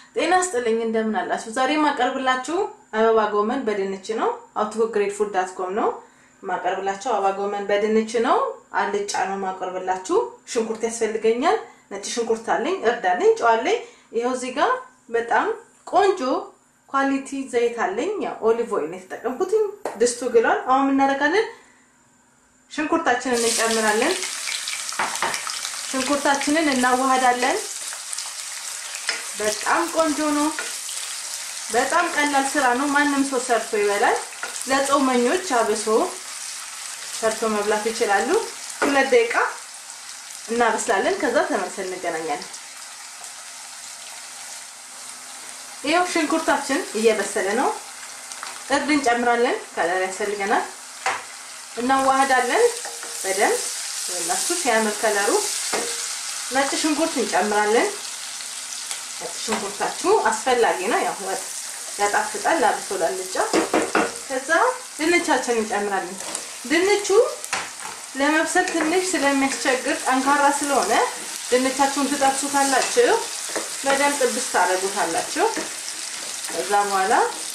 ጤና ስጥልኝ እንደምን አላችሁ? ዛሬ የማቀርብላችሁ አበባ ጎመን በድንች ነው። አውቶ ግሬድ ፉድ ዳት ኮም ነው የማቀርብላችሁ። አበባ ጎመን በድንች ነው። አልጫ ነው የማቀርብላችሁ። ሽንኩርት ያስፈልገኛል። ነጭ ሽንኩርት አለኝ፣ እርድ አለኝ፣ ጨው አለኝ። ይኸው እዚህ ጋር በጣም ቆንጆ ኳሊቲ ዘይት አለኝ። ያው ኦሊቭ ኦይል የተጠቀምኩት። ድስቱ ግሏል። አሁን እናደርጋለን፣ ሽንኩርታችንን እንጨምራለን። ሽንኩርታችንን እናዋሃዳለን። በጣም ቆንጆ ነው። በጣም ቀላል ስራ ነው። ማንም ሰው ሰርቶ ይበላል። ለጾመኞች አብሶ ሰርቶ መብላት ይችላሉ። ሁለት ደቂቃ እናበስላለን። ከዛ ተመልሰን እንገናኛለን። ይኸው ሽንኩርታችን እየበሰለ ነው። እርድ እንጨምራለን። ከለር ያስፈልገናል። እናዋህዳለን በደንብ ወላችሁ ሲያምር ከለሩ። ነጭ ሽንኩርት እንጨምራለን። ነጭ ሽንኩርታችሁ አስፈላጊ ነው። ያው ወጥ ያጣፍጣል፣ ላብሶ ላልጫ። ከዛ ድንቻችን እንጨምራለን። ድንቹ ለመብሰል ትንሽ ስለሚያስቸግር ጠንካራ ስለሆነ ድንቻችሁን ትጠብሱታላችሁ፣ በደንብ ጥብስ ታደርጉታላችሁ። ከዛ በኋላ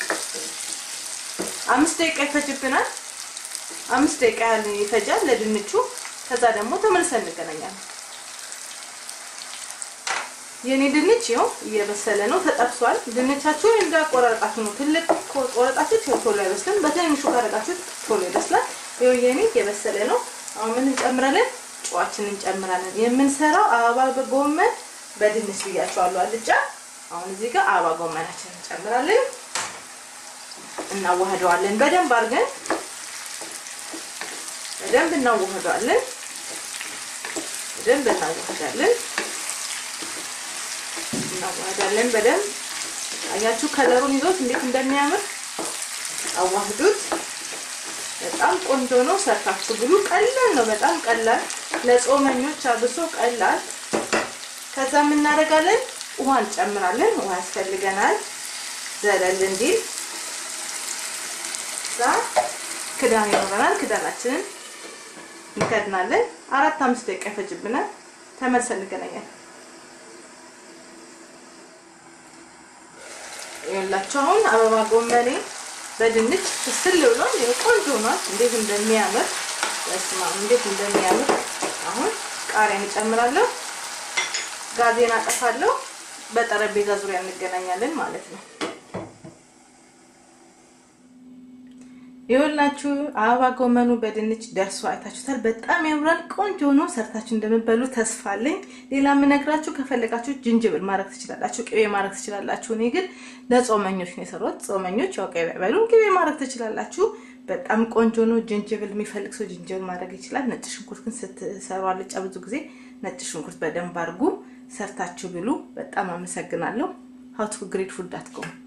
አምስት ደቂቃ ይፈጅብናል። አምስት ደቂቃ ያህል ይፈጃል ለድንቹ። ከዛ ደግሞ ተመልሰን እንገናኛለን። የኔ ድንች ይኸው እየበሰለ ነው፣ ተጠብሷል። ድንቻችሁ እንዳቆራረጣችሁ ነው። ትልቅ ቆረጣችሁ ቶሎ አይበስልም። በትንሹ ካረጋችሁ ቶሎ ይበስላል። ይኸው የኔ እየበሰለ ነው። አሁን ምን እንጨምራለን? ጨዋችንን እንጨምራለን። የምንሰራው አበባ ጎመን በድንች ብያችኋለሁ፣ አልጫ። አሁን እዚህ ጋር አበባ ጎመናችንን እንጨምራለን፣ እናዋህደዋለን። በደንብ አድርገን በደንብ እናዋህደዋለን። በደንብ እናዋህዳለን እናዋህዳለን በደንብ አያችሁ፣ ከለሩን ይዞት እንዴት እንደሚያምር አዋህዱት። በጣም ቆንጆ ነው። ሰርታችሁ ብሉ። ቀላል ነው፣ በጣም ቀላል ለጾመኞች አብሶ ቀላል። ከዛ የምናደርጋለን ውሃ እንጨምራለን። ውሃ ያስፈልገናል ዘለል እንዲል። እዛ ክዳን ይኖረናል። ክዳናችንን እንከድናለን። አራት አምስት ደቂቃ ይፈጅብናል። ተመልሰን እንገናኛለን። ይኸውላችሁ አሁን አበባ ጎመኔ በድንች ፍስል ብሎ ቆንጆ ሆኗል። እንዴት እንደሚያምር በስመ አብ እንዴት እንደሚያምር። አሁን ቃሪያን እጨምራለሁ፣ ጋዜን አጠፋለሁ። በጠረጴዛ ዙሪያ እንገናኛለን ማለት ነው። ይኸውላችሁ አበባ ጎመኑ በድንች ደርሶ አይታችሁታል። በጣም ያምራል። ቆንጆ ነው። ሰርታችሁ እንደምትበሉ ተስፋ አለኝ። ሌላ የምነግራችሁ ከፈለጋችሁ ዝንጅብል ማድረግ ትችላላችሁ፣ ቅቤ ማድረግ ትችላላችሁ። እኔ ግን ለጾመኞች ነው የሰራሁት። ጾመኞች ያው ቅቤ አይበሉም፣ ቅቤ ማድረግ ትችላላችሁ። በጣም ቆንጆ ነው። ዝንጅብል የሚፈልግ ሰው ዝንጅብል ማድረግ ይችላል። ነጭ ሽንኩርት ግን ስትሰሩ አልጫ ብዙ ጊዜ ነጭ ሽንኩርት በደንብ አድርጉ። ሰርታችሁ ብሉ። በጣም አመሰግናለሁ። ሀው ቱ ግሬት ፉድ ዳት ኮም